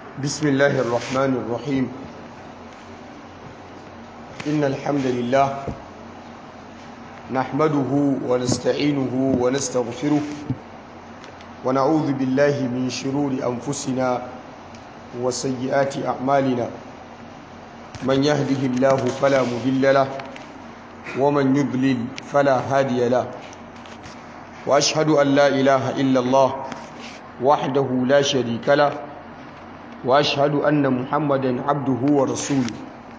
بسم الله الرحمن الرحيم إن الحمد لله نحمده ونستعينه ونستغفره ونعوذ بالله من شرور أنفسنا وسيئات أعمالنا من يهده الله فلا مضل له ومن يضلل فلا هادي له وأشهد أن لا إله إلا الله وحده لا شريك له وأشهد أن محمدا عبده ورسوله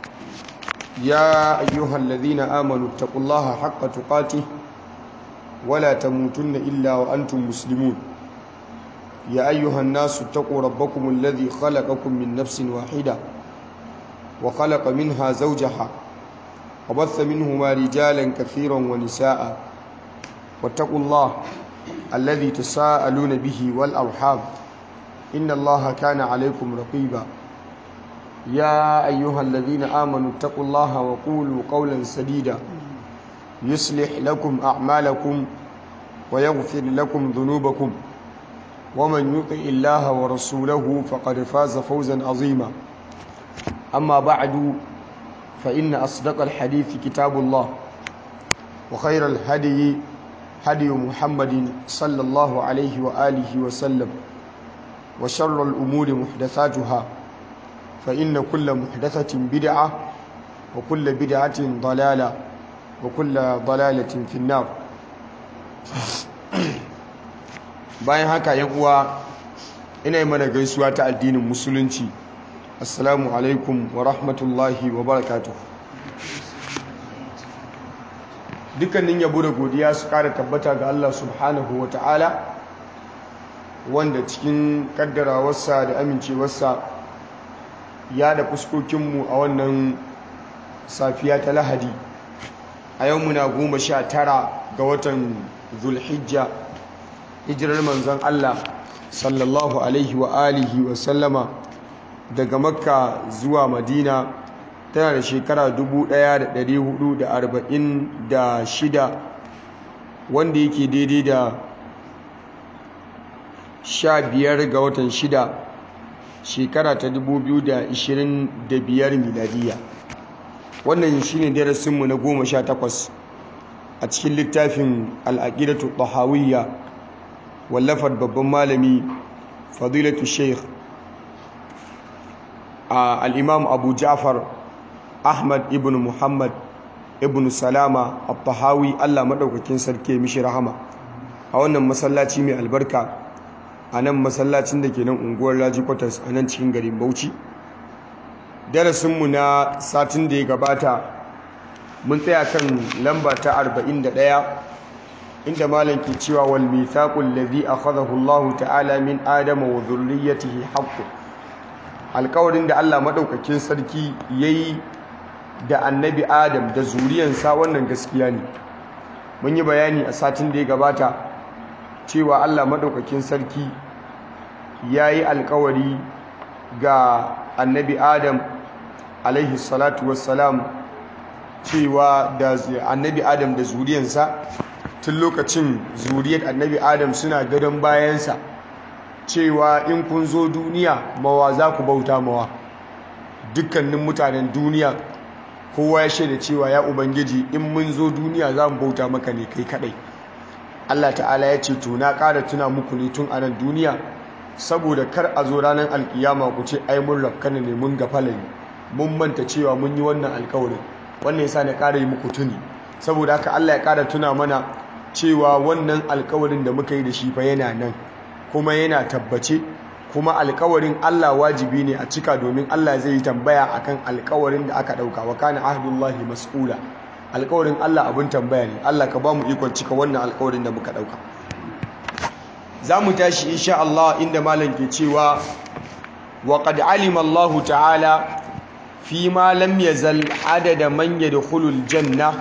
يا أيها الذين آمنوا اتقوا الله حق تقاته ولا تموتن إلا وأنتم مسلمون يا أيها الناس اتقوا ربكم الذي خلقكم من نفس واحدة وخلق منها زوجها وبث منهما رجالا كثيرا ونساء واتقوا الله الذي تساءلون به والأرحام إن الله كان عليكم رقيبا يا أيها الذين آمنوا اتقوا الله وقولوا قولا سديدا يصلح لكم أعمالكم ويغفر لكم ذنوبكم ومن يطع الله ورسوله فقد فاز فوزا عظيما أما بعد فإن أصدق الحديث كتاب الله وخير الهدي هدي محمد صلى الله عليه وآله وسلم وشر الأمور محدثاتها فإن كل محدثة بدعة وكل بدعة ضلالة وكل ضلالة في النار bayan haka yan uwa ina yi mana gaisuwa ta addinin musulunci assalamu alaikum wa rahmatullahi wa barakatuh dukkanin yabo da godiya su kara tabbata ga Allah subhanahu wa ta'ala wanda cikin kaddarawarsa da amincewarsa ya da fuskokinmu a wannan safiya ta lahadi a yau muna goma sha tara ga watan zulhijja hijirar manzon Allah sallallahu alaihi wa alihi wa sallama daga makka zuwa madina tana da shekara 1446 wanda yake daidai da 15 ga watan 6 shekara ta 2025 miladiya wannan shine darasinmu na 18 a cikin littafin al'aqidatu tahawiyya wallafar babban malami fadilatu sheikh al'imam abu ja'far ahmad ibn muhammad ibn salama al-tahawi allah maɗaukakin sarki mishi rahama a wannan masallaci mai albarka a nan masallacin da ke nan unguwar laji kwatas a nan cikin garin bauchi darasinmu na satin da ya gabata mun tsaya kan lamba ta 41 inda malam ke cewa wal mithaqul ladhi akhadahu Allah ta'ala min adama wa dhurriyyatihi haqqun alƙawarin da Allah madaukakin sarki yayi da annabi Adam da zuriyansa wannan gaskiya ne mun yi bayani a satin da ya gabata cewa Allah madaukakin sarki yayi alƙawari ga annabi Adam alaihi salatu wassalam cewa da annabi Adam da zuriyansa tun lokacin zuriyar annabi adam suna gadon bayansa cewa in kun zo duniya mawa za ku bauta mawa dukkanin mutanen duniya kowa ya shaida cewa ya ubangiji in mun zo duniya za mu bauta maka ne kai kadai allah ta'ala ya ce to na ƙara tuna muku ne tun anan duniya saboda kar a zo ranar alkiyama ku ce ai mun rafkana ne mun gafala ne mun manta cewa mun yi wannan alkawarin wannan yasa na ƙara yi muku tuni saboda haka allah ya ƙara tuna mana cewa wannan alkawarin da muka yi da shi fa yana nan kuma yana tabbace kuma alkawarin Allah wajibi ne a cika domin Allah zai yi tambaya akan alkawarin da aka dauka wa kana ahdullahi mas'ula alkawarin Allah abin tambaya ne Allah ka bamu ikon cika wannan alkawarin da muka dauka zamu tashi insha Allah inda malam ke cewa wa qad alima Allah ta'ala fi ma lam yazal adada man yadkhulul janna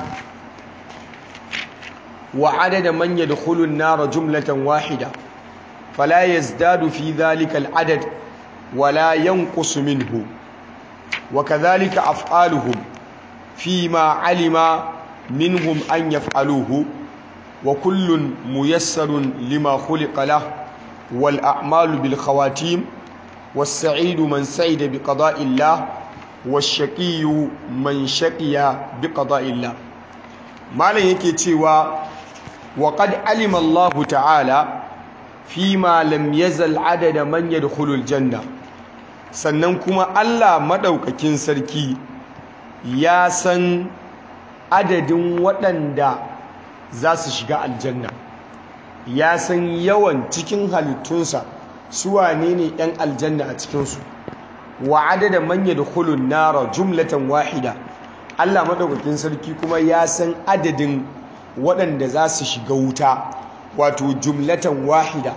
وعدد من يدخل النار جملة واحدة فلا يزداد في ذلك العدد ولا ينقص منه وكذلك أفعالهم فيما علم منهم أن يفعلوه وكل ميسر لما خلق له والأعمال بالخواتيم was-sa'idu man sa'ida bi qada'illah wash-shaqiyyu man shaqiya bi qada'illah malam yake cewa wa qad alima Allah ta'ala fima lam yazal adada man yadkhulul janna sannan kuma Allah madaukakin sarki ya san adadin waɗanda za su shiga aljanna ya san yawan cikin halittunsa su wane ne 'yan aljanna a cikinsu wa adada man yadkhulun nara jumlatan wahida Allah madaukakin sarki kuma ya san adadin waɗanda za su shiga wuta wato jumlatan wahida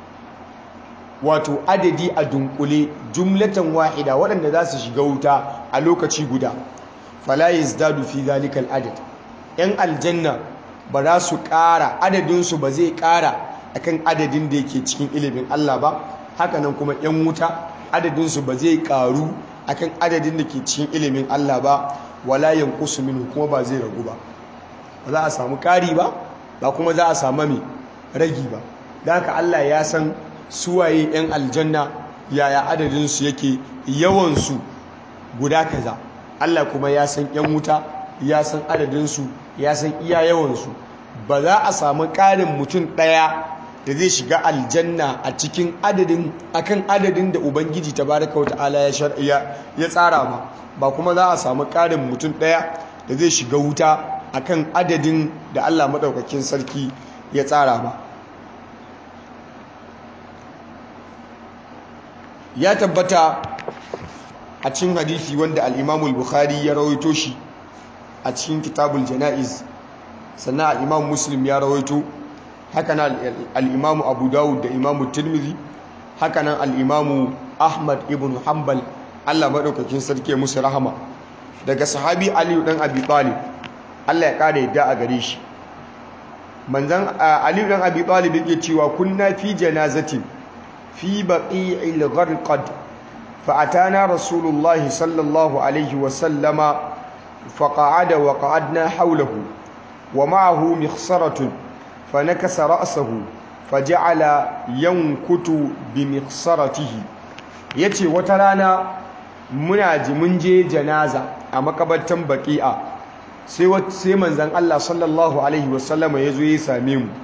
wato adadi a dunkule jumlatan wahida waɗanda za su shiga wuta a lokaci guda fala yazdadu fi zalikal adad yan aljanna ba za su ƙara adadinsu ba zai ƙara akan adadin da yake cikin ilimin Allah ba hakanan kuma yan wuta adadinsu ba zai ƙaru akan adadin da ke cikin ilimin Allah ba wala yanqusu minhu kuma ba zai ragu ba ba za a samu ƙari ba ba kuma za a samu mai ragi ba da haka Allah ya san suwaye 'yan aljanna yaya adadinsu yake yawansu guda kaza Allah kuma ya san 'yan wuta ya san adadinsu ya san iya yawansu ba za a samu ƙarin mutum ɗaya da zai shiga aljanna a cikin adadin akan adadin da ubangiji tabaraka wata'ala ya ya tsara ba ba kuma za a samu ƙarin mutum ɗaya da zai shiga wuta akan adadin da Allah maɗaukakin sarki ya tsara ba ya tabbata a cikin hadisi wanda al'imamul bukhari ya rawaito shi a cikin kitabul jana'iz sannan al'imam muslim ya rawaito hakanan al'imamu abu dawud da imamu tirmidhi hakanan al'imamu ahmad ibn hanbal allah maɗaukakin sarki musu rahama daga sahabi aliyu ɗan abi talib allah ya ƙara yadda a gare shi manzan aliyu ɗan abi talib yake cewa kunna fi janazatin في بقيع الغرقد فأتانا رسول الله صلى الله عليه وسلم فقعد وقعدنا حوله ومعه مخصرة فنكس رأسه فجعل ينكت بمخصرته yace wata rana muna ji mun je janaza a makabartan baqi'a sai sai manzon Allah sallallahu alaihi wasallama yazo ya same mu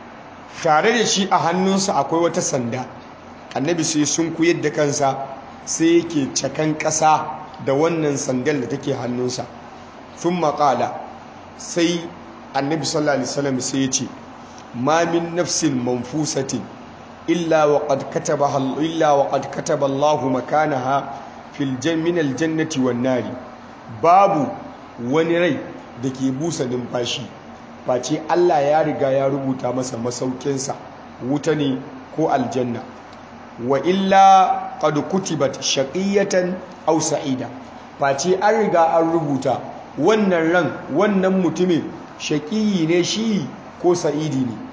tare da shi a hannunsa akwai wata sanda annabi sai sun kuyar da kansa sai yake cakan ƙasa da wannan sandal da take hannunsa sun maƙala sai annabi sallallahu alaihi wasallam sai ya ce ma min nafsin manfusatin illa wa qad kataba illa wa qad kataba Allahu makanaha fil min aljannati wan nari babu wani rai da ke busa numfashi face Allah ya riga ya rubuta masa masaukinsa wuta ne ko aljanna wa illa qad kutibat shaqiyatan aw sa'ida face an riga an rubuta wannan ran wannan mutumin shaqiyi ne shi ko sa'idi ne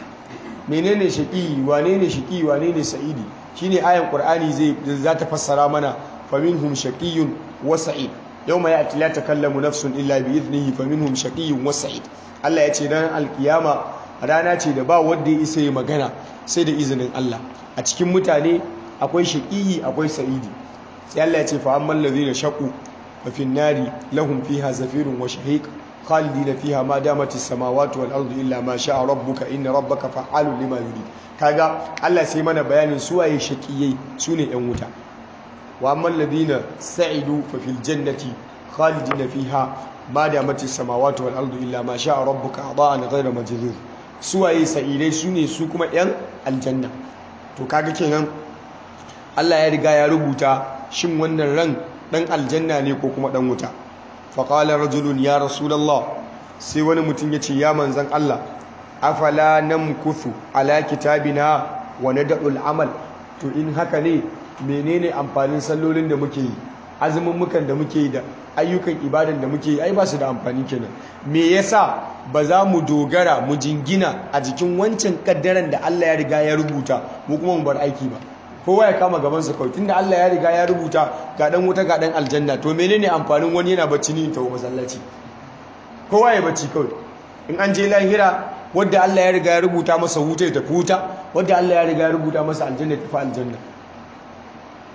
menene shaqiyi wane ne shaqiyi wane ne sa'idi shine ayan qur'ani zai za ta fassara mana faminhum shaqiyyun wa sa'id yawma ya'ti la takallamu nafsun illa bi idnihi faminhum shaqiyyun wa sa'id Allah ya ce ran alkiyama rana ce da ba wanda ya isa yi magana sai da izinin Allah a cikin mutane akwai shaqiyi akwai sa'idi sai Allah ya ce fa amman ladhina shaqu fa fin nari lahum fiha zafirun wa shahiq khalidina fiha ma damatis samawati wal ardu illa ma sha'a rabbuka inna rabbaka fa'alun lima yurid kaga Allah sai mana bayanin su waye shaqiyai sune yan wuta wa amman ladhina sa'idu fa fil jannati khalidina fiha ma damatis samawati wal ardu illa ma sha'a rabbuka adaan ghayra majzuz su waye sa'idai sune su kuma yan aljanna to kaga kenan Allah ya riga ya rubuta shin wannan ran dan aljanna ne ko kuma dan wuta faƙalar rajulun ya rasulallah sai wani mutum ya ce ya manzan Allah afala namkuthu ala kitabina wa nad'ul amal to in haka ne menene amfanin sallolin da muke yi azumin mukan da muke yi da ayyukan ibadan da muke yi ai ba su da amfani kenan me yasa ba za mu dogara mu jingina a jikin wancan kaddaran da Allah ya riga ya rubuta mu kuma mu bar aiki ba kowa ya kama gabansa kawai tunda Allah ya riga ya rubuta ga dan wuta ga dan aljanna to menene amfanin wani yana bacci ni ta masallaci kowa ya bacci kawai in an je lahira wadda Allah ya riga ya rubuta masa wuta ya tafi wuta wadda Allah ya riga ya rubuta masa aljanna ya tafi aljanna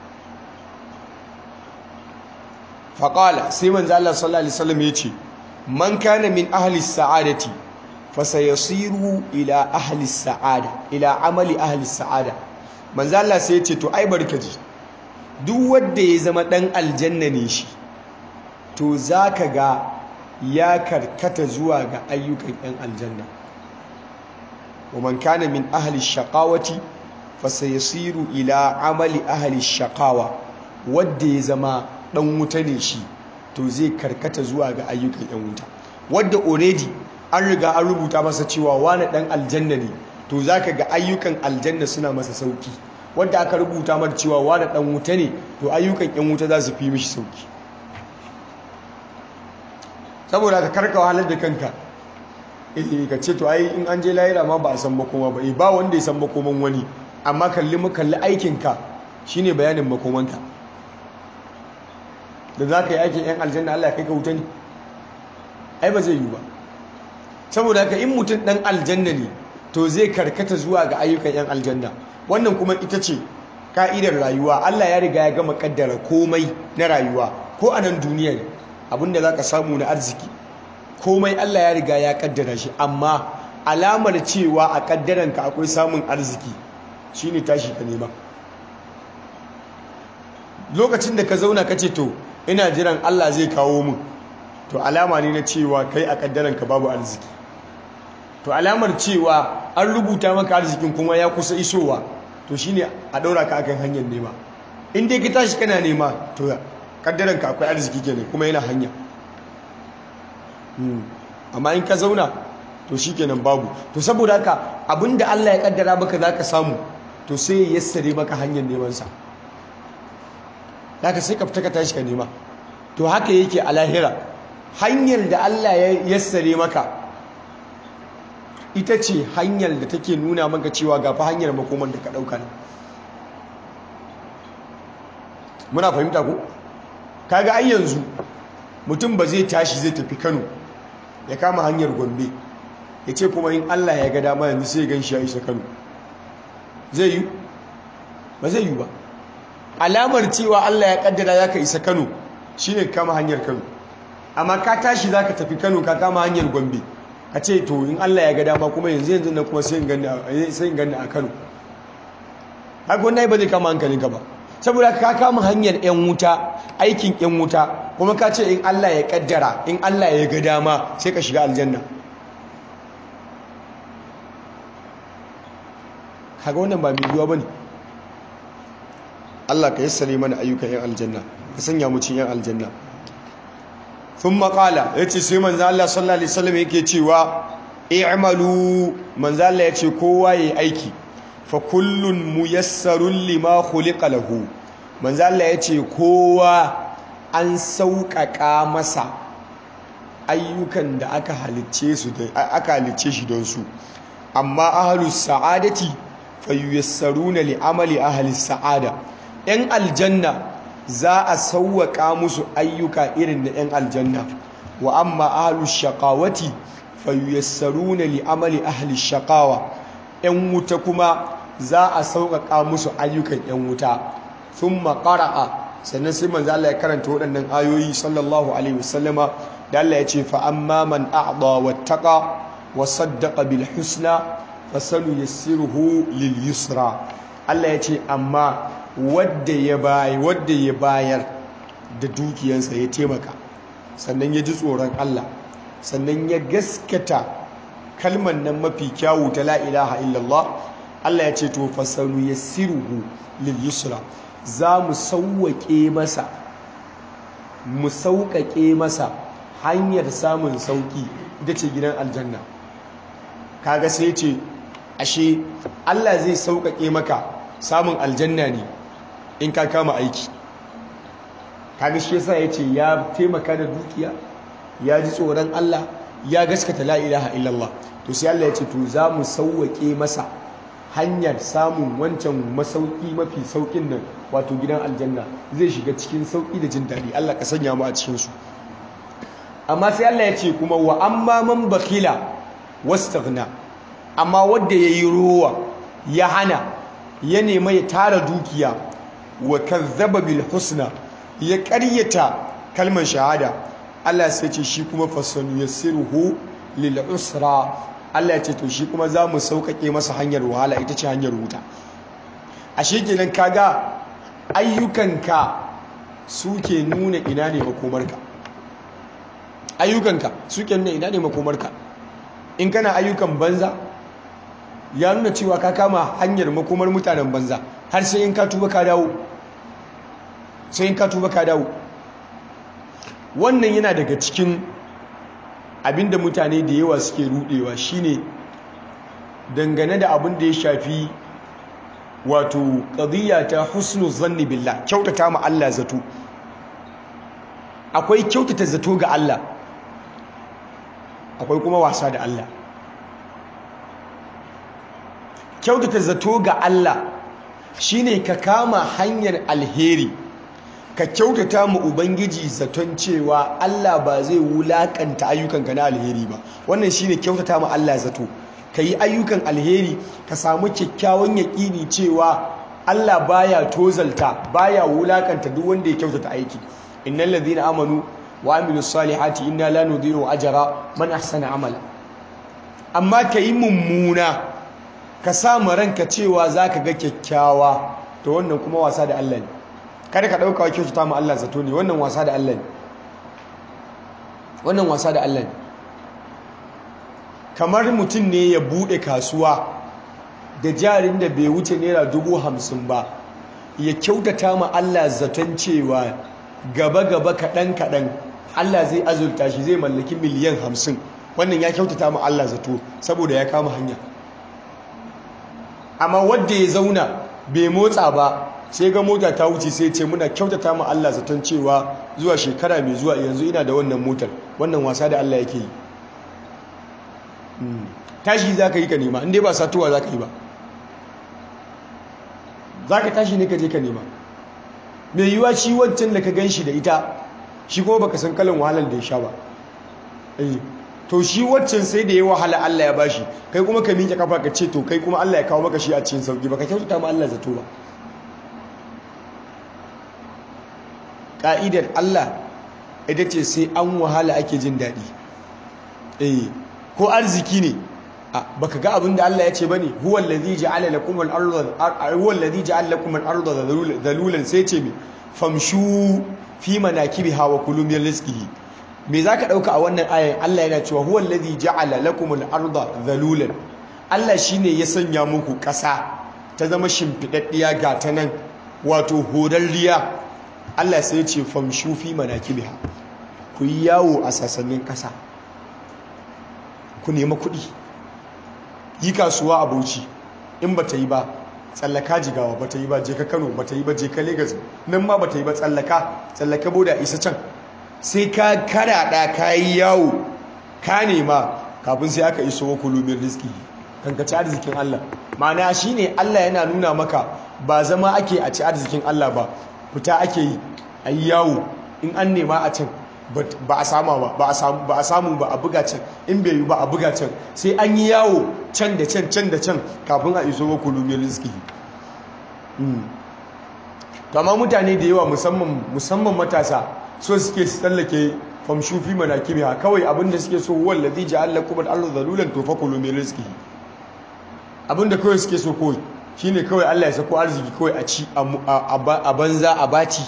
faqala sai manzo Allah sallallahu alaihi wasallam yace man kana min ahli sa'adati fasayasiru ila ahli sa'ada ila amali ahli sa'ada manzo Allah sai yace to ai barkaji duk wanda ya zama dan aljanna ne shi to zaka ga ya karkata zuwa ga ayyukan yan aljanna ومن كان من أهل الشقاوة فسيصير إلى عمل أهل الشقاوة wadda ya zama dan wuta ne shi to zai karkata zuwa ga ayyukan yan wuta wadda already an riga an rubuta masa cewa wani dan aljanna ne to zaka ga ayyukan aljanna suna masa sauki wadda aka rubuta masa cewa wani dan wuta ne to ayyukan yan wuta za su fi mishi sauki saboda ka karka wahalar da kanka eh ka ce to ai in an je lahira ma ba a san makoma ba eh ba wanda ya san makoman wani amma kalli mu kalli aikinka shine bayanin makomanka da za ka yi aikin yan aljanna Allah ya kai ka wuta ne ai ba zai yi ba saboda haka in mutum dan aljanna ne to zai karkata zuwa ga ayyukan yan aljanna wannan kuma ita ce ka'idar rayuwa Allah ya riga ya gama kaddara komai na rayuwa ko a nan duniya ne abinda za ka samu na arziki komai Allah ya riga ya kaddara shi amma alamar cewa a kaddaranka akwai samun arziki shine tashi ka nema lokacin da ka zauna ka ce to ina jiran Allah zai kawo mun to alama ne na cewa kai a kaddaranka babu arziki to alamar cewa an rubuta maka arzikin kuma ya kusa isowa to shine a daura ka akan hanyar nema in dai ka tashi kana nema to kaddaranka akwai arziki kenan kuma yana hanya amma in ka zauna to shikenan babu to saboda haka abinda Allah ya kaddara maka zaka samu to sai ya yassare maka hanyar neman sa zaka sai ka fita ka tashi ka nema to haka yake a lahira hanyar da Allah ya yassare maka ita ce hanyar da take nuna maka cewa ga fa hanyar makoman da ka dauka ne muna fahimta ko kaga ai yanzu mutum ba zai tashi zai tafi Kano ya kama hanyar Gombe ya ce kuma in Allah ya ga dama yanzu sai gan shi ya isa Kano zai yi ba zai yi ba alamar cewa Allah ya kaddara zaka isa Kano shine kama hanyar Kano amma ka tashi zaka tafi Kano ka kama hanyar Gombe ka ce to in Allah ya ga dama kuma yanzu yanzu na kuma sai in ganni sai in ganni a Kano haka wannan ba zai kama hankalinka ba saboda ka kama hanyar yan wuta aikin yan wuta kuma ka ce in Allah ya kaddara in Allah ya ga dama sai ka shiga aljanna kaga wannan ba mai yiwuwa bane Allah ka yassare mana ayyukan yan aljanna ka sanya mu cikin yan aljanna thumma qala yace sai manzo Allah sallallahu alaihi wasallam yake cewa i'malu manzo Allah yace kowa yayi aiki fa kullun muyassarun lima khuliqa lahu manzo Allah yace kowa an sauƙaƙa masa ayyukan da aka halicce su aka halicce shi don su amma ahlus sa'adati fayuyassaruna li amali ahli sa'ada yan aljanna za a sauwaka musu ayyuka irin na yan aljanna wa amma ahlus shaqawati fayuyassaruna li amali ahli shaqawa yan wuta kuma za a sauƙaƙa musu ayyukan yan wuta thumma qara'a sannan sai manzo Allah ya karanta waɗannan ayoyi sallallahu alaihi wasallama da Allah ya ce fa amma man a'da wattaqa wa saddaqa bil husna fasanu yassiruhu lil yusra Allah ya ce amma wadda ya bayar wadda ya bayar da dukiyansa ya taimaka sannan ya ji tsoron Allah sannan ya gaskata kalmar nan mafi kyawu ta la ilaha illallah Allah ya ce to fasanu yassiruhu lil yusra za mu sauwaƙe masa mu sauƙaƙe masa hanyar samun sauƙi ita ce gidan aljanna kaga sai ce ashe Allah zai sauƙaƙe maka samun aljanna ne in ka kama aiki kaga shi yasa yace ya taimaka da dukiya ya ji tsoron Allah ya gaskata la ilaha illallah to sai Allah ya ce to za mu sauwaƙe masa hanyar samun wancan masauki mafi saukin nan wato gidan aljanna zai shiga cikin sauki da jin daɗi Allah ka sanya mu a cikin su amma sai Allah ya ce kuma wa amma man bakila wastaghna amma wanda yayi ruwa ya hana ya nema ya tara dukiya wa kazzaba bil husna ya ƙaryata kalmar shahada Allah sai ce shi kuma fasanu yassiruhu lil usra Allah ya ce to shi kuma za mu sauƙaƙe masa hanyar wahala ita ce hanyar wuta ashe kenan kaga ayyukanka suke nuna ina ne makomarka ayyukanka suke nuna ina ne makomarka in kana ayyukan banza ya nuna cewa ka kama hanyar makomar mutanen banza har sai in ka tuba ka dawo sai in ka tuba ka dawo wannan yana daga cikin abinda mutane da yawa suke rudewa shine dangane da abin da ya shafi wato qadiyya ta husnu zanni billah kyautata ma Allah zato akwai kyautata zato ga Allah akwai kuma wasa da Allah kyautata zato ga Allah shine ka kama hanyar alheri ka kyautata mu ubangiji zaton cewa Allah ba zai wulakanta ayyukanka na alheri ba wannan shine kyautata mu Allah zato ka yi ayyukan alheri ka samu kyakkyawan yaƙini cewa Allah baya tozalta baya wulakanta duk wanda ya kyautata aiki innal ladhina amanu wa amilus salihati inna la nudhi'u ajra man ahsana amala amma ka yi mummuna ka samu ranka cewa zaka ga kyakkyawa to wannan kuma wasa da Allah ne kada ka dauka wa kyautata mu Allah zato ne wannan wasa da Allah ne wannan wasa da Allah ne kamar mutum ne ya bude kasuwa da jarin da bai wuce naira dubu hamsin ba ya kyautata ma Allah zaton cewa gaba-gaba kaɗan-kaɗan Allah zai azurta shi zai mallaki miliyan hamsin wannan ya kyautata ma Allah zato saboda ya kama hanya amma wadda ya zauna bai motsa ba sai ga mota ta wuce sai ce muna kyautata ma Allah zaton cewa zuwa shekara mai zuwa yanzu ina da wannan motar wannan wasa da Allah yake yi tashi za ka yi ka nema inda ba satuwa za ka yi ba za ka tashi ne ka je ka nema mai yiwuwa shi wancan da ka gan shi da ita shi kuma baka san kalan wahalar da ya sha ba to shi wancan sai da ya wahala Allah ya bashi kai kuma ka miƙe kafa ka ce to kai kuma Allah ya kawo maka shi a cikin sauki baka kyautata ma Allah zato ba ka'idar Allah ita ce sai an wahala ake jin daɗi eh ko arziki ne baka ga abin da Allah ya ce bane huwal ladhi ja'ala lakum al-ardha huwal ladhi ja'ala lakum al-ardha dhalulan sai ce mi famshu fi manakibiha wa kulu min rizqihi me zaka dauka a wannan ayan Allah yana cewa huwal ladhi ja'ala lakum al-ardha dhalulan Allah shine ya sanya muku kasa ta zama shimfidaddiya ga ta nan wato horarriya Allah sai ya ce famshu fi manakibiha ku yi yawo a sassanin kasa ku nema kuɗi yi kasuwa a bauchi in ba ta yi ba tsallaka jigawa ba ta yi ba je ka kano ba ta yi ba je ka legas nan ma ba ta yi ba tsallaka tsallaka boda isa can sai ka karaɗa ka yi yawo ka nema kafin sai aka iso wa kulumin riski kankaci arzikin allah ma'ana shi ne allah yana nuna maka ba zama ake a ci arzikin allah ba fita ake yi a yi yawo in an nema a can ba a samu ba ba a samu ba a buga can in bai yi ba a buga can sai an yi yawo can da can can da can kafin a iso wa kulumin rizki kama mutane da yawa musamman matasa so suke su tsallake famshufi mana kimiya kawai abinda suke so wallazi ja'alla kuma Allah zalulan to fa kulumin rizki abinda kawai suke so kawai shine kawai Allah ya sako arziki kawai a ci a banza a baci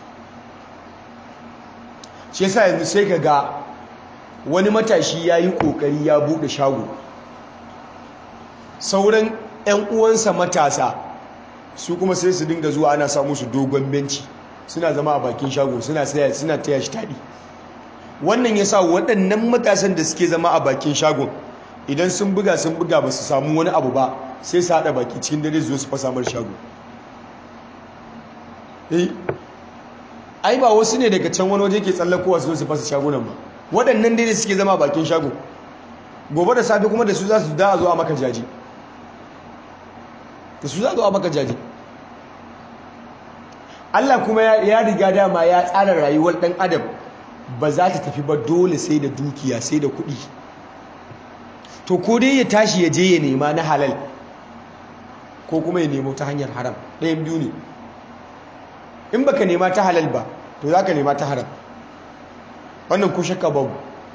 shi yasa yanzu sai ka ga wani matashi ya yi ƙoƙari ya buɗe shago sauran 'yan uwansa matasa su kuma sai su dinga zuwa ana samu su dogon benci suna zama a bakin shago suna saya suna taya shi taɗi wannan ya sa waɗannan matasan da suke zama a bakin shagon idan sun buga sun buga ba su samu wani abu ba sai su haɗa baki cikin dare zuwa su fasa mar shago ai ba wasu ne daga can wani waje ke tsallakowa su su fasa shagunan ba waɗannan dai suke zama bakin shago gobe da safe kuma da su za su da a zo a maka jaji da su za a zo a maka jaji Allah kuma ya riga dama ya tsara rayuwar ɗan adam ba za ta tafi ba dole sai da dukiya sai da kuɗi to ko dai ya tashi ya je ya nema na halal ko kuma ya nemo ta hanyar haram ɗayan biyu ne in baka nema ta halal ba to za ka nema ta haram wannan ko shakka babu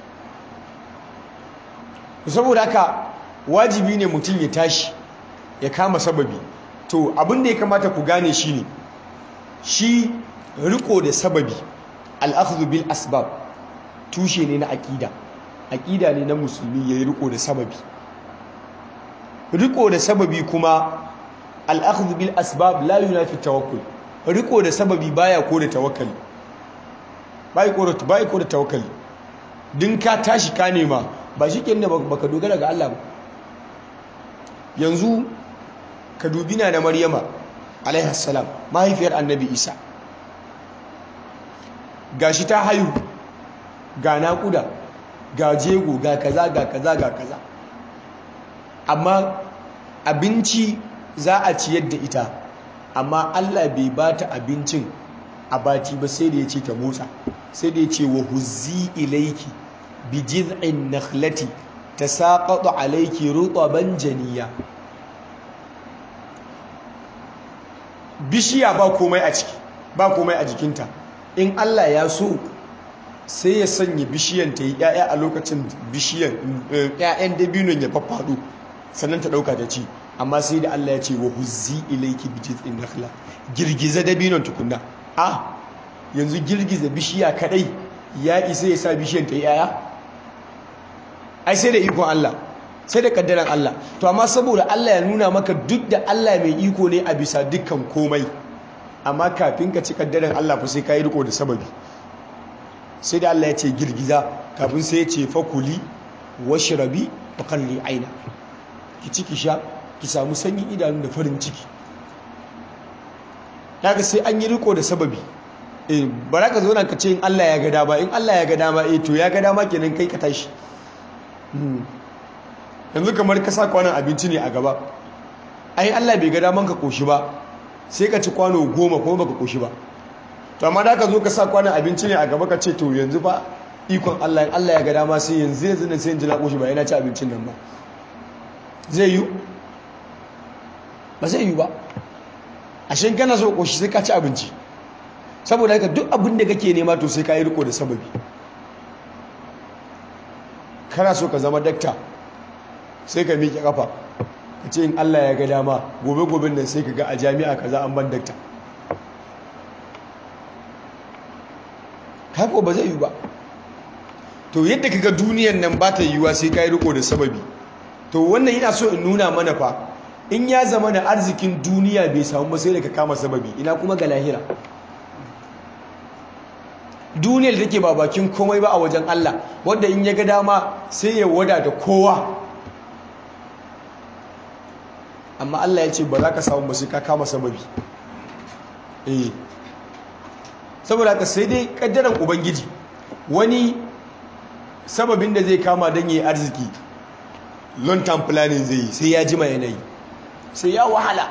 saboda haka wajibi ne mutum ya tashi ya kama sababi to abin da ya kamata ku gane shi ne shi riko da sababi al'akhdhu bil asbab tushe ne na aƙida aƙida ne na musulmi ya yi riko da sababi riko da sababi kuma al'akhdhu bil asbab la yunafi tawakkul riko da sababi baya ko da tawakkali bai ko da bai ko da tawakkali din ka tashi ka nema ba shi kenan baka dogara ga Allah ba yanzu ka dubi na da Maryama alaihi salam mahaifiyar Annabi Isa gashi ta haihu ga naƙuda ga jego ga kaza ga kaza ga kaza amma abinci za a ciyar da ita amma Allah bai ba ta abincin a bati ba sai da ya ce ta motsa sai da ya ce wa huzzi ilaiki bi jiz'in nakhlati tasaqatu alayki rutaban janiya bishiya ba komai a ciki ba komai a jikinta in Allah ya so sai ya sanya bishiyan ta yi ƴaƴa a lokacin bishiyan ƴaƴan dabinon ya faffado sannan ta ɗauka ta ci amma sai da Allah ya ce wa huzzi ilayki bi jiz'in nakhla girgiza dabinon tukunna a yanzu girgiza bishiya kadai ya isa ya sa bishiyan ta yi ƴaƴa ai sai da ikon Allah sai da kaddaran Allah to amma saboda Allah ya nuna maka duk da Allah mai iko ne a bisa dukkan komai amma kafin ka ci kaddaran Allah fa sai ka yi riko da sababi sai da Allah ya ce girgiza kafin sai ya ce fakuli washrabi wa qalli aina ki ciki sha ki samu sanyin idanu da farin ciki daga sai an yi riko da sababi eh bara ka zo nan ka ce in Allah ya ga dama in Allah ya ga dama eh to ya ga dama kenan kai ka tashi yanzu kamar ka sa kwanon abinci ne a gaba ai Allah bai ga daman ka koshi ba sai ka ci kwano goma kuma baka koshi ba to amma da ka zo ka sa kwanon abinci ne a gaba ka ce to yanzu ba ikon Allah in Allah ya ga dama sai yanzu yanzu nan sai in ji na koshi ba yana ci abincin nan ba zai yi ba zai yi ba a shin kana so koshi sai ka ci abinci saboda haka duk abin da kake nema to sai ka yi riko da sababi kana so ka zama dakta sai ka miƙe kafa ka ce in Allah ya ga dama gobe goben nan sai ka ga a jami'a kaza an ban dakta haka ba zai yi ba to yadda kaga duniyan nan ba ta yiwuwa sai ka yi riko da sababi to wannan yana so in nuna mana fa in ya zama da arzikin duniya bai samu ba sai da ka kama sababi ina kuma ga lahira duniyar da take ba bakin komai ba a wajen Allah wanda in ya ga dama sai ya wada da kowa amma Allah ya ce ba za ka samu ba sai ka kama sababi eh saboda ka sai dai kaddaran ubangiji wani sababin da zai kama don yi arziki long term planning zai yi sai ya jima yanayi sai ya wahala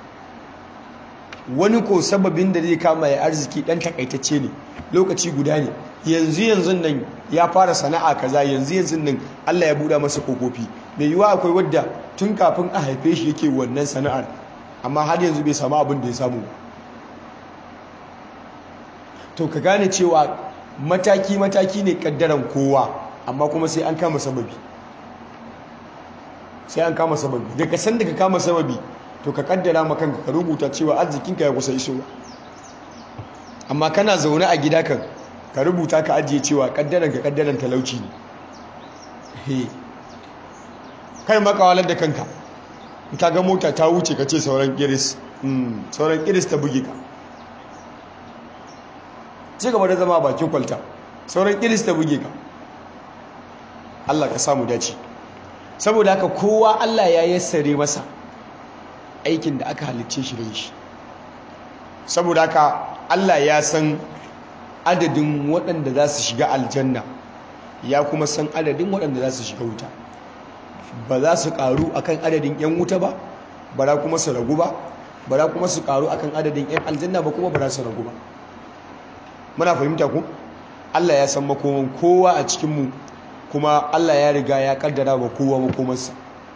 wani ko sababin da zai kama ya arziki dan takaitacce ne lokaci guda ne yanzu yanzu nan ya fara sana'a kaza yanzu yanzu nan Allah ya buɗa masa kokofi mai yiwa akwai wadda tun kafin a haife shi yake wannan sana'ar amma har yanzu bai samu abin da ya samu to ka gane cewa mataki mataki ne kaddaran kowa amma kuma sai an kama sababi sai an kama sababi daga san da ka kama sababi to ka kaddara ma kanka ka rubuta cewa arzikinka ya kusa isowa amma kana zaune a gida kan ka rubuta ka ajiye cewa kaddaran ka kaddaran talauci ne he kai makawalar da kanka in ka ga mota ta wuce ka ce sauran kiris sauran kiris ta buge ka ci gaba da zama bakin kwalta sauran kiris ta buge ka Allah ka samu dace saboda haka kowa Allah ya yassare masa aikin da aka halicce shi da shi saboda haka Allah ya san adadin waɗanda za su shiga aljanna ya kuma san adadin waɗanda za su shiga wuta ba za su ƙaru akan adadin 'yan wuta ba ba za kuma su ragu ba ba za kuma su ƙaru akan adadin 'yan aljanna ba kuma ba za su ragu ba muna fahimta ku Allah ya san makoman kowa a cikinmu kuma Allah ya riga ya kaddara wa kowa makomarsa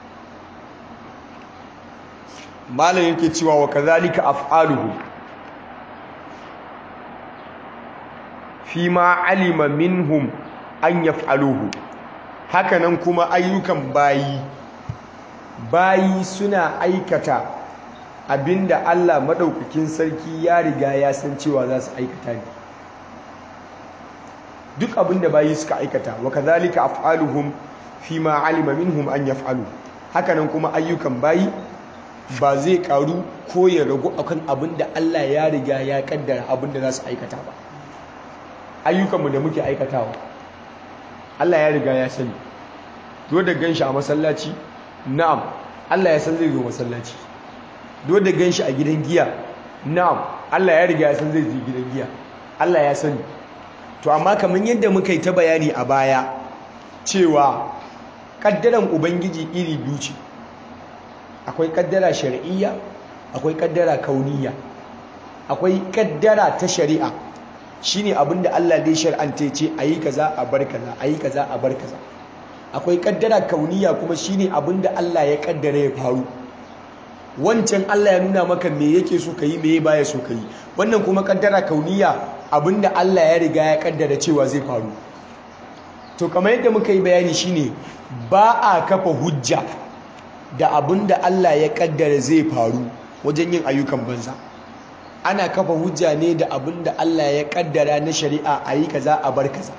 malam yake cewa wa kazalika af'aluhu fi ma alima minhum an yaf'aluhu hakanan kuma ayyukan bayi bayi suna aikata abinda Allah madaukakin sarki ya riga ya san cewa za su aikata ne duk abinda bayi suka aikata wa kadhalika af'aluhum fi ma alima minhum an yaf'alu hakanan kuma ayyukan bayi ba zai karu ko ya ragu akan abinda Allah ya riga ya kaddara abinda za su aikata ba ayyukanmu da muke aikatawa Allah ya riga ya sani do da ganshi a masallaci na'am Allah ya san zai zo masallaci do da ganshi a gidan giya na'am Allah ya riga ya san zai je gidan giya Allah ya sani to amma kamar yadda muka yi ta bayani a baya cewa kaddaran ubangiji iri biyu ce akwai kaddara shar'iyya akwai kaddara kauniyya akwai kaddara ta shari'a shine abinda Allah dai shar'anta ce ayi kaza a bar kaza ayi kaza a bar kaza akwai kaddara kauniyya kuma shine abinda Allah ya kaddara ya faru wancan Allah ya nuna maka me yake so kai me baya so kai wannan kuma kaddara kauniyya abinda Allah ya riga ya kaddara cewa zai faru to kamar yadda muka yi bayani shine ba a kafa hujja da abinda Allah ya kaddara zai faru wajen yin ayyukan banza ana kafa hujja ne da abinda Allah ya kaddara na shari'a a yi kaza a bar kaza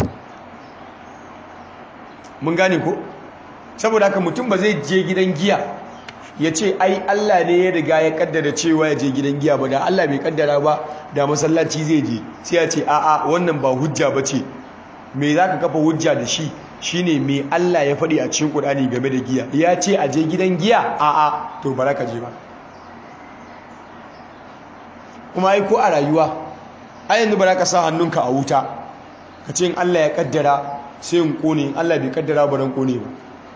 mun gane ko saboda haka mutum ba zai je gidan giya ya ce ai Allah ne ya riga ya kaddara cewa ya je gidan giya ba da Allah bai kaddara ba da masallaci zai je sai ya ce a'a wannan ba hujja ba ce me za ka kafa hujja da shi shine me Allah ya faɗi a cikin Qur'ani game da giya ya ce a je gidan giya a'a to ba ka je ba kuma ai ko a rayuwa ai yanzu ba ka sa hannunka a wuta ka ce in Allah ya kaddara sai in kone in Allah bai kaddara ba ran kone ba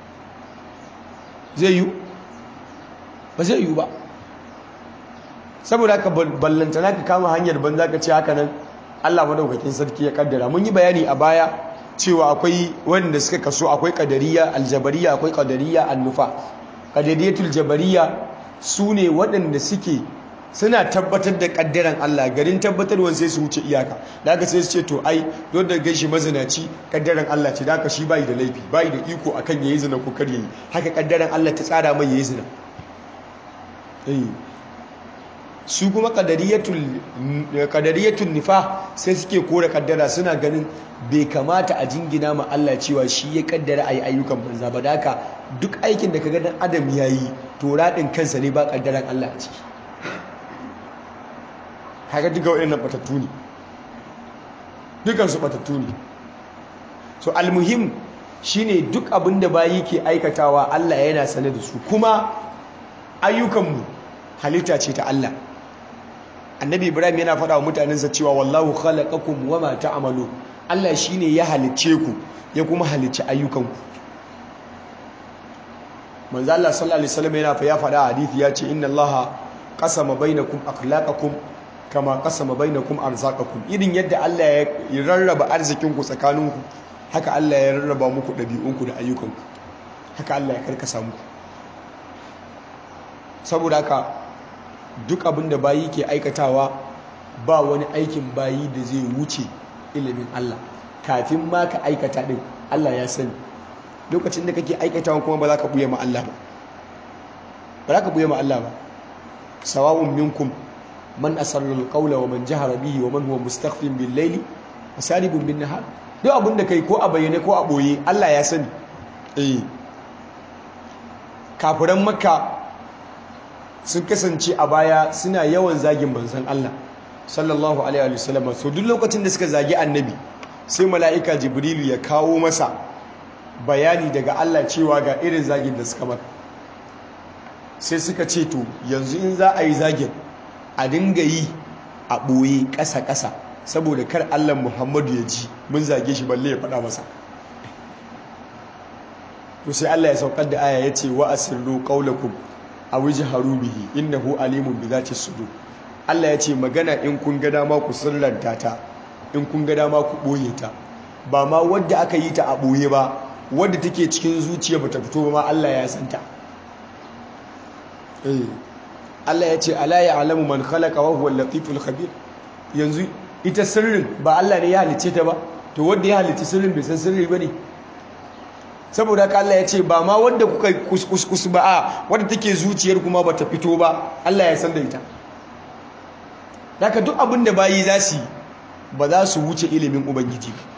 zai yi ba zai yi ba saboda haka ballantana ka kama hanyar banza ka ce haka nan Allah madaukakin sarki ya kaddara mun yi bayani a baya cewa akwai wanda suka kaso akwai kadariya aljabariya akwai kadariya annufa kadariyatul jabariya su ne waɗanda suke suna tabbatar da kaddaran Allah garin tabbatarwan sai su wuce iyaka da aka sai su ce to ai don da gaishe mazinaci kaddaran Allah ce da aka shi bai da laifi bai da iko akan yayi zina ko kar yayi haka kaddaran Allah ta tsara mai yayi zina eh su kuma kadariyatul kadariyatul nifa sai suke kore kaddara suna ganin bai kamata a jingina ma Allah cewa shi ya kaddara ayi ayyukan banza ba da haka duk aikin da kaga dan adam yayi to radin kansa ne ba kaddaran Allah a ciki haka duka waɗannan batattu ne dukansu batattu ne so almuhim shine duk abin da bayi ke aikatawa Allah yana sane da su kuma ayyukanmu halitta ce ta Allah annabi ibrahim yana faɗa wa mutanensa cewa wallahu khalaqakum wama ta'malu Allah shine ya halicce ku ya kuma halicci ayyukanku manzo Allah sallallahu alaihi wasallam yana fa ya faɗa hadisi ya ce inna Allah qasama bainakum akhlaqakum kama kasama bainakum arzaqakum irin yadda Allah ya rarraba arzikinku tsakaninku haka Allah ya rarraba muku dabi'unku da ayyukanku haka Allah ya karkasa muku saboda haka duk abin da bayi ke aikatawa ba wani aikin bayi da zai wuce ilimin Allah kafin ma ka aikata din Allah ya sani lokacin da kake aikatawa kuma ba za ka buye ma Allah ba ba za ka buye ma Allah ba sawa'un minkum man asarra alqawla wa man jahara bihi wa man huwa mustakhfin bil layli wa saribun bin nahar duk abin da kai ko a bayyane ko a boye Allah ya sani eh kafiran makka sun kasance a baya suna yawan zagin manzon Allah sallallahu alaihi wa sallam so duk lokacin da suka zagi annabi sai mala'ika jibrilu ya kawo masa bayani daga Allah cewa ga irin zagin da suka maka sai suka ce to yanzu in za a yi zagin a dinga yi a ɓoye ƙasa-ƙasa saboda kar Allah Muhammadu ya ji mun zage shi balle ya faɗa masa to sai Allah ya saukar da aya ya ce wa asirru qaulakum aw jharu bihi innahu alimun bi zati sudur Allah ya ce magana in kun ga dama ku sirranta ta in kun ga dama ku ɓoye ta ba ma wadda aka yi ta a ɓoye ba wadda take cikin zuciya bata fito ba ma Allah ya santa eh Allah ya ce ala ya alamu man khalaqa wa huwa latiful khabir yanzu ita sirrin ba Allah ne ya halicce ta ba to wanda ya halicci sirrin bai san sirri ba ne saboda haka Allah ya ce ba ma wanda kuka kuskus ba a wadda take zuciyar kuma ba ta fito ba Allah ya san da ita daga duk abin da bayi za su ba za su wuce ilimin ubangiji ba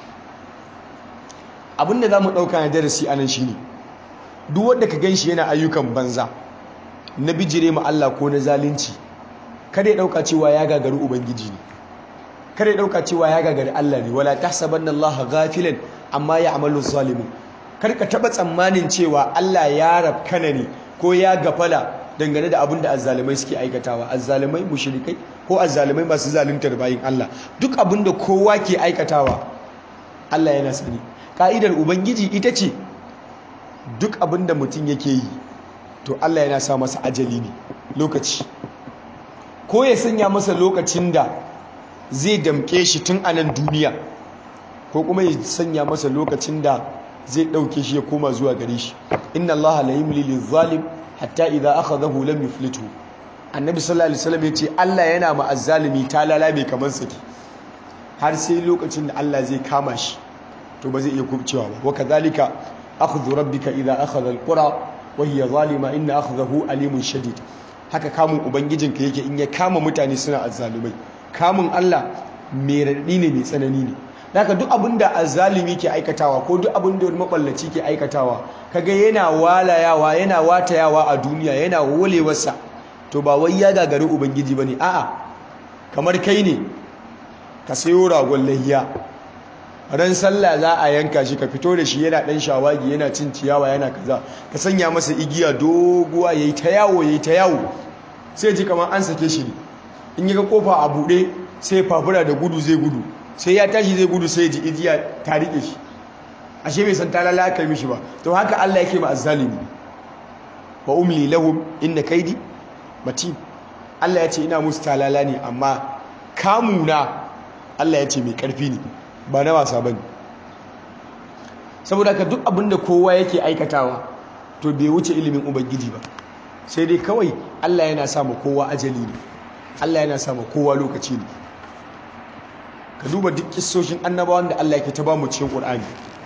abin da za mu ɗauka na darasi a nan shi ne duk wanda ka gan shi yana ayyukan banza na bijire ma Allah ko na zalunci kada ya ɗauka cewa ya gagari ubangiji ne kada ya ɗauka cewa ya gagari Allah ne wala tahsabanna Allah ghafilan amma ya'malu zalimun kar ka taɓa tsammanin cewa Allah ya rafkana ne ko ya gafala dangane da abin da azzalumai suke aikatawa azzalumai mushrikai ko azzalumai masu zaluntar bayin Allah duk abin da kowa ke aikatawa Allah yana sani ka'idar ubangiji ita ce duk abin da mutum yake yi to Allah yana sa masa ajali ne lokaci ko ya sanya masa lokacin da zai damke shi tun a nan duniya ko kuma ya sanya masa lokacin da zai ɗauke shi ya koma zuwa gare shi inna Allah la yumli lil-zalim hatta idza akhadahu lam yuflitu annabi sallallahu alaihi wasallam yace Allah yana ma azzalimi talala mai kaman saki har sai lokacin da Allah zai kama shi to ba zai iya kubcewa ba wa kadhalika akhdhu rabbika idza akhadha al-qura wa hiya zalima inna akhdahu alimun shadid haka kamun ubangijinka yake in ya kama mutane suna azzalumai kamun Allah mai raɗi ne mai tsanani ne daga duk abin da azzalimi ke aikatawa ko duk abin da wani maballaci ke aikatawa kaga yana walayawa yana watayawa a duniya yana wolewarsa to ba wai ya gagari ubangiji bane a'a kamar kai ne ka sayo ragon lahiya ran sallah za a yanka shi ka fito da shi yana dan shawagi yana cin ciyawa yana kaza ka sanya masa igiya doguwa yayi ta yawo yayi ta yawo sai ji kamar an sake shi ne in yi ga kofa a buɗe sai fafura da gudu zai gudu sai ya tashi zai gudu sai ji ijiya ta rike shi ashe bai san talala aka mishi ba to haka Allah yake ma azzalimi wa umli lahum inna kaidi matin Allah ya ce ina musu talala ne amma kamuna Allah ya ce mai karfi ne ba na wasa bane saboda ka duk abinda kowa yake aikatawa to bai wuce ilimin ubangiji ba sai dai kawai Allah yana sa ma kowa ajali ne Allah yana sa ma kowa lokaci ne ka duba duk kissoshin annabawan da Allah yake ta ba mu cikin Qur'ani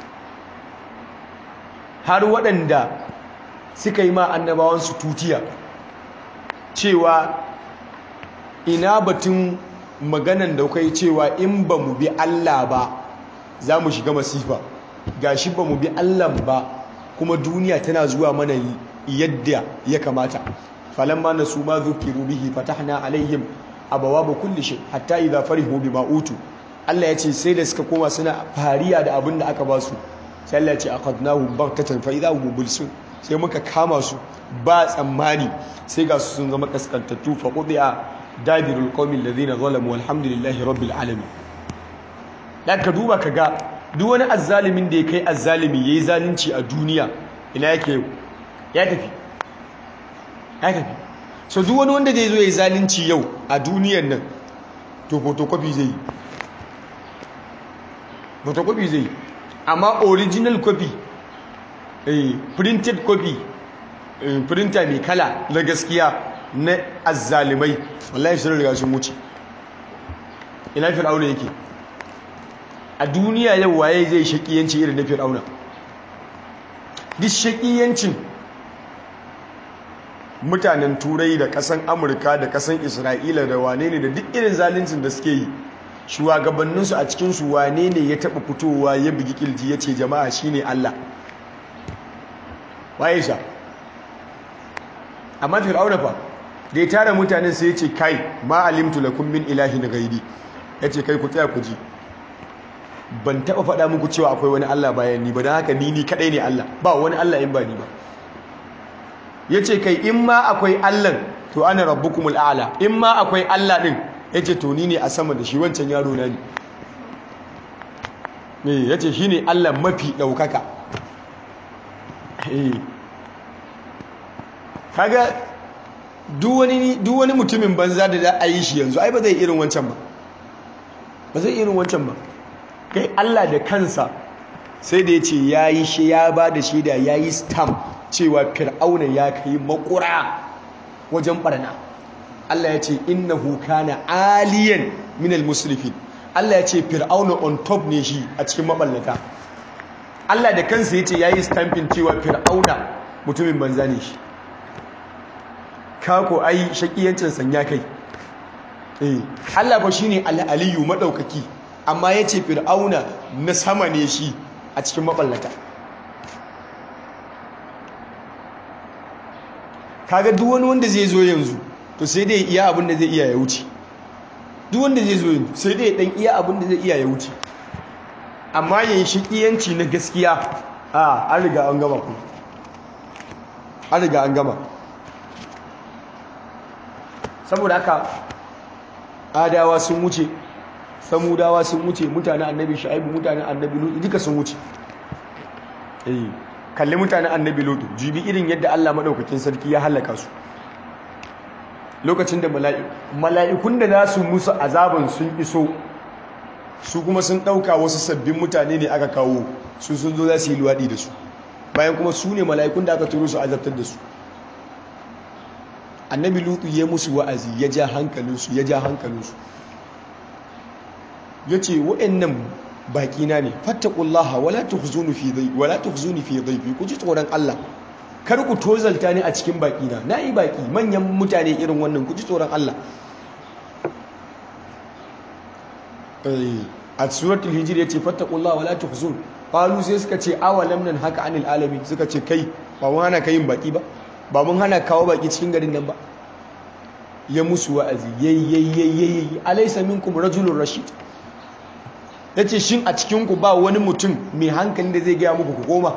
har waɗanda suka yi ma annabawan su tutiya cewa ina batun maganan da kai cewa in ba mu bi Allah ba za mu shiga masifa gashi ba mu bi Allah ba kuma duniya tana zuwa mana yadda ya kamata falamma nasu ma dhukiru bihi fatahna alaihim abawaba kulli shay hatta idha farihu bima utu Allah ya ce sai da suka koma suna fariya da abin da aka ba su sai Allah ya ce aqadnahum baghtatan fa idha hum mublisun sai muka kama su ba tsammani sai ga su sun zama kaskantattu fa qudiya dabirul qawmi alladhina zalamu walhamdulillahi rabbil alamin dan ka duba kaga duk wani azzalimin da ya kai azzalimi yayi zalunci a duniya ina yake ya tafi ya tafi so duk wani wanda zai zo yayi zalunci yau a duniyar nan to photocopy zai yi photocopy zai amma original copy eh printed copy eh, printer mai kala na gaskiya na azzalimai wallahi sun riga sun wuce ina fir'auna yake a duniya yau waye zai shakiyanci irin na fir'auna duk shakiyancin mutanen turai da kasan amurka da kasan isra'ila da wane ne da duk irin zaluncin da suke yi shugabanninsu a cikinsu wane ne ya taɓa fitowa ya bugi kilji ya ce jama'a shine Allah waye sha amma fir'auna fa da ya tara mutanen sai ya ce kai ma alimtu lakum min ilahin ghairi ya ce kai ku tsaya ku ji ban taɓa faɗa muku cewa akwai wani Allah bayan ni ba don haka ni ni kaɗai ne Allah ba wani Allah in ba ni ba ya ce kai in ma akwai Allah to ana rabbukumul a'la in ma akwai Allah ɗin ya ce to ni ne a sama da shi wancan yaro na ne ya ce shi ne Allah mafi ɗaukaka kaga duk wani mutumin banza da za a yi shi yanzu ai ba zai irin wancan ba ba zai irin wancan ba kai Allah da kansa sai da ya ce ya yi shi ya ba da shaida ya yi stamp cewa fir'auna ya kai makura wajen barna Allah ya ce innahu kana aliyan minal musrifin Allah ya ce fir'auna on top ne shi a cikin maballata Allah da kansa ya ce ya yi stamping cewa fir'auna mutumin banza ne shi kako ai shakiyancin sanya kai eh Allah ba shine al-aliyu madaukaki amma ya ce fir'auna na sama ne shi a cikin maballata kaga duk wani wanda zai zo yanzu to sai dai iya abin da zai iya ya wuce duk wanda zai zo yanzu sai dai dan iya abin da zai iya ya wuce amma yayin shikiyanci na gaskiya a an riga an gama ku an riga an gama saboda haka adawa sun wuce samudawa sun wuce mutanen annabi shu'aibu mutanen annabi lutu duka sun wuce eh kalli mutanen annabi lutu jibi irin yadda Allah madaukakin sarki ya halaka su lokacin da mala'ikun da za su musu azaban sun iso su kuma sun ɗauka wasu sabbin mutane ne aka kawo su sun zo za su yi luwaɗi da su bayan kuma su ne mala'ikun da aka turo su azabtar da su annabi lutu ya musu wa'azi ya ja hankalinsu ya ja hankalinsu ya ce wa'annan baƙina ne fattakullaha wala tukhzuni fi dhayfi wala tukhzuni fi dhayfi ku ji tsoron Allah kar ku tozalta ni a cikin baƙina na yi baƙi manyan mutane irin wannan ku ji tsoron Allah a suratul hijr yace fattaqullaha wala tuhzun qalu sai suka ce awalam nan haka anil alamin suka ce kai ba mun hana kai baki ba ba mun hana kawo baki cikin garin nan ba ya musu wa'azi yayyayyayi alaysa minkum rajulun rashid yace shin a cikin ku ba wani mutum mai hankali da zai gaya muku ku koma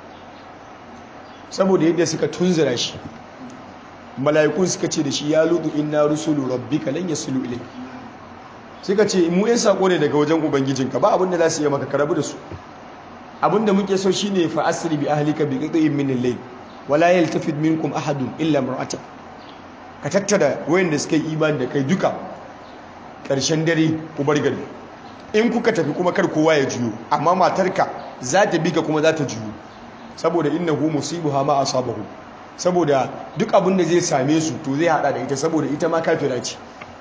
saboda yadda suka tunzura shi mala'ikun suka ce da shi ya lutu inna rusulu rabbika lan yasulu ilayka suka ce mu yan sako ne daga wajen ubangijinka ba abinda za su yi maka karabu da su abinda muke so shine fa asri bi ahlika bi qit'in min al-layl wala yaltafid minkum ahadun illa mar'atak ka tattara wayanda suka yi imani da kai duka karshen dare ku bar gari in kuka tafi kuma kar kowa ya juyo amma matarka za ta bi ka kuma za ta juyo saboda innahu musibuha ma asabahu saboda duk abin da zai same su to zai hada da ita saboda ita ma kafira ce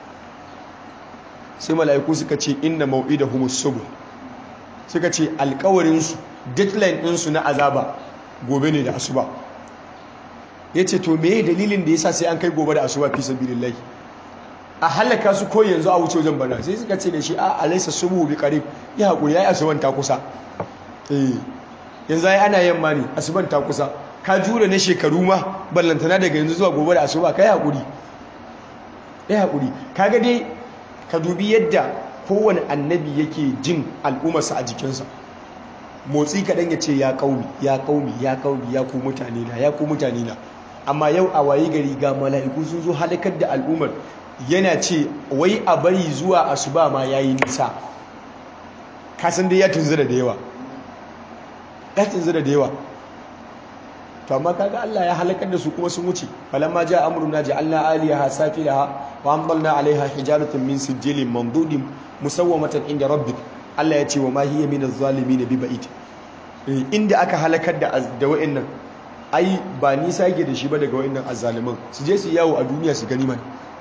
sai mala'iku suka ce inna mau'idahumus subh suka ce alkawarin su deadline din su na azaba gobe ne da asuba yace to meye dalilin da yasa sai an kai gobe da asuba fi sabilillah a halaka su ko yanzu a wuce wajen bana sai suka ce da shi a alaysa subhu bi qarib ya hakuri yayi asuban ta kusa eh yanzu ai ana yamma ne asuban ta kusa ka jure na shekaru ma ballantana daga yanzu zuwa gobe da asuba kai hakuri kai hakuri kaga dai ka dubi yadda kowane annabi yake jin al'ummarsa a jikinsa motsi kaɗan ya ce ya ƙaumi ya ƙaumi ya ƙaumi ya ku mutane na ya ku mutane na amma yau a wayi gari ga mala'iku sun zo halakar da al'ummar yana ce wai a bari zuwa asuba ma ya yi nisa kasan dai ya tunzura da yawa ya tunzura da yawa to amma kaga Allah ya halakar da su kuma sun wuce falamma ja amruna ja'alna aliyaha safilaha wa amdalna alaiha hijaratan min sijilin mandudin musawwamatan inda rabbik Allah ya ce wa ma hiya min az-zalimin bi ba'id inda aka halakar da da wa'annan ai ba nisa yake da shi ba daga wa'annan azzaliman su je su yawo a duniya su gani man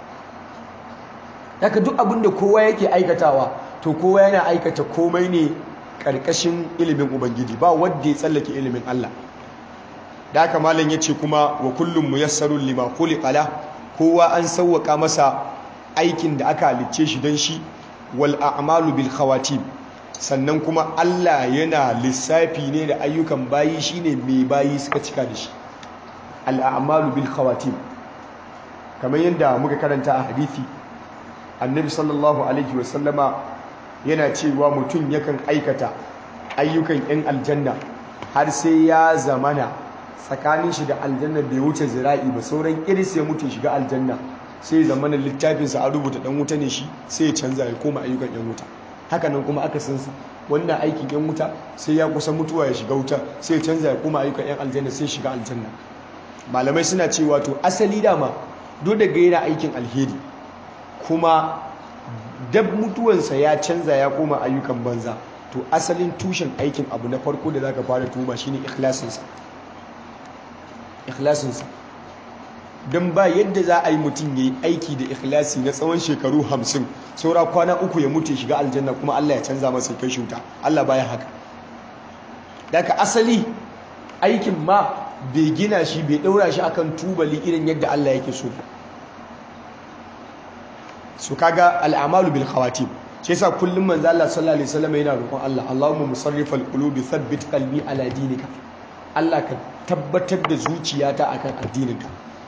haka duk abin da kowa yake aikatawa to kowa yana aikata komai ne karkashin ilimin ubangiji ba wanda ya tsallake ilimin Allah da haka malam ya ce kuma wa kullum muyassarun lima khuliqa kowa an sauwaka masa aikin da aka halicce shi don shi wal a'malu bil khawatim sannan kuma Allah yana lissafi ne da ayyukan bayi shine mai bayi suka cika da shi al a'malu bil khawatim kamar yadda muka karanta a hadisi annabi sallallahu alaihi wasallama yana cewa mutum yakan aikata ayyukan yan aljanna har sai ya zamana tsakanin shi da aljanna bai wuce zira'i ba sauran iris ya mutu shiga aljanna sai zamanin littafinsa a rubuta dan wuta ne shi sai ya canza ya koma ayyukan yan wuta hakanan kuma aka san wannan aikin yan wuta sai ya kusa mutuwa ya shiga wuta sai ya canza ya koma ayyukan yan aljanna sai shiga aljanna malamai suna cewa to asali dama duk daga yana aikin alheri kuma dab mutuwansa ya canza ya koma ayyukan banza to asalin tushen aikin abu na farko da zaka fara tuma shine ikhlasinsa ikhlasinsa don ba yadda za a yi mutum ya yi aiki da ikhlasi na tsawon shekaru hamsin saura kwana uku ya mutu shiga aljanna kuma Allah ya canza masa kai shuta Allah baya haka daga asali aikin ma bai gina shi bai daura shi akan tubali irin yadda Allah yake so su kaga al'amalu bil khawatim shi yasa kullum manzo Allah sallallahu alaihi wasallam yana roƙon Allah Allahumma musarrifal qulubi thabbit qalbi ala dinika Allah ka tabbatar da zuciyata akan addininka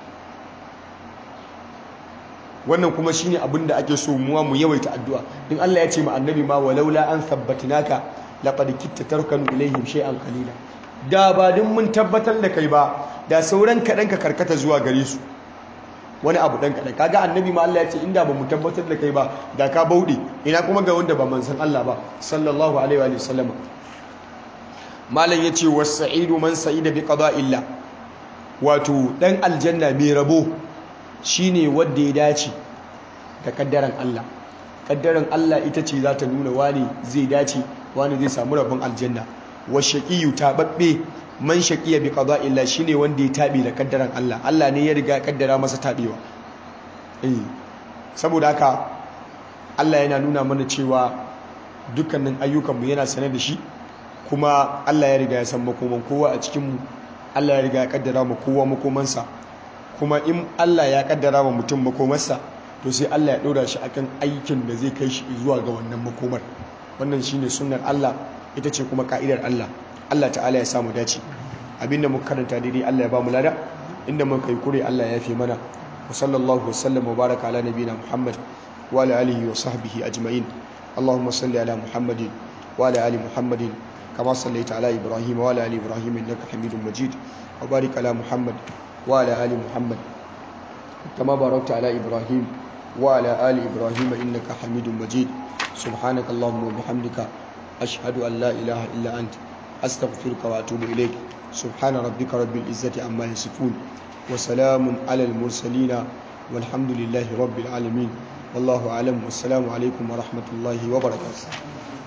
wannan kuma shine abin da ake so muwa mu yawaita addu'a din Allah ya ce ma annabi ma walaula an thabbatinaka laqad kitta tarkanu ilaihim shay'an qalila da ba din mun tabbatar da kai ba da sauran kadan ka karkata zuwa gare su wani abu dan kadan kaga annabi ma Allah ya ce inda ba mu tabbatar da kai ba da ka bauɗe ina kuma ga wanda ba manzon Allah ba sallallahu alaihi wa sallam malam yace was-sa'idu man sa'ida bi qada'illah wato dan aljanna mai rabo shine wanda ya dace da kaddaran Allah kaddaran Allah ita ce za ta nuna wani zai dace wani zai samu rabon aljanna wa shaqiyu tababbe man shaqiya bi qada'illah shine wanda ya tabi da kaddaran Allah Allah ne ya riga kaddara masa tabewa eh saboda haka Allah yana nuna mana cewa dukkanin ayyukanmu yana sanar da shi kuma Allah ya riga ya san makoman kowa a cikinmu Allah ya riga ya kaddara ma kowa makomansa kuma in Allah ya kaddara ma mutum makomarsa to sai Allah ya ɗora shi akan aikin da zai kai shi zuwa ga wannan makomar wannan shine sunnar Allah ita ce kuma ka'idar Allah Allah ta'ala ya samu dace abinda muka karanta daidai Allah ya ba mu lada inda muka yi kure Allah ya fi mana wa sallallahu wasallam wa baraka ala nabiyina Muhammad wa ala alihi wa sahbihi ajma'in اللهم صل على محمد وعلى ال محمد كما صليت على ابراهيم وعلى ال ابراهيم انك حميد مجيد وبارك على محمد وعلى ال محمد كما باركت على ابراهيم وعلى ال ابراهيم انك حميد مجيد سبحانك اللهم وبحمدك اشهد ان لا اله الا انت استغفرك واتوب اليك سبحان ربك رب العزه عما يصفون وسلام على المرسلين والحمد لله رب العالمين والله أعلم والسلام عليكم ورحمة الله وبركاته